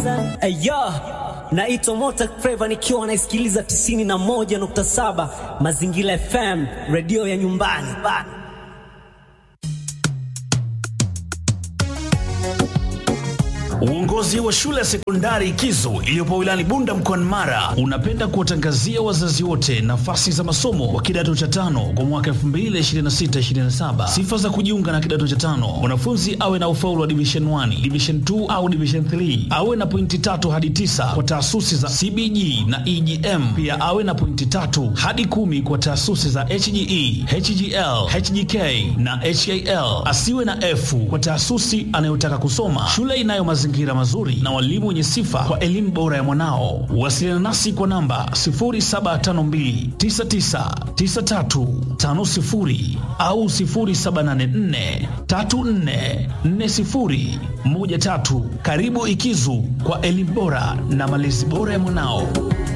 Ayo, naitwa Mota Flava nikiwa naisikiliza 91.7 Mazingira FM, redio ya nyumbani bana. Uongozi wa shule ya sekondari Kizo iliyopo wilayani Bunda mkoani Mara unapenda kuwatangazia wazazi wote nafasi za masomo wa kidato cha tano kwa mwaka 2026-2027. Sifa za kujiunga na kidato cha tano: mwanafunzi awe na ufaulu wa division 1, division 2 au division 3, awe na pointi tatu hadi tisa kwa taasisi za CBG na EGM, pia awe na pointi tatu hadi kumi kwa taasisi za HGE, HGL, HGK na HAL. Asiwe na F kwa taasisi anayotaka kusoma. Shule inayo mazingira mazuri na walimu wenye sifa kwa elimu bora ya mwanao. Wasiliana nasi kwa namba 0752999350 au 0784344013. Karibu Ikizu kwa elimu bora na malezi bora ya mwanao.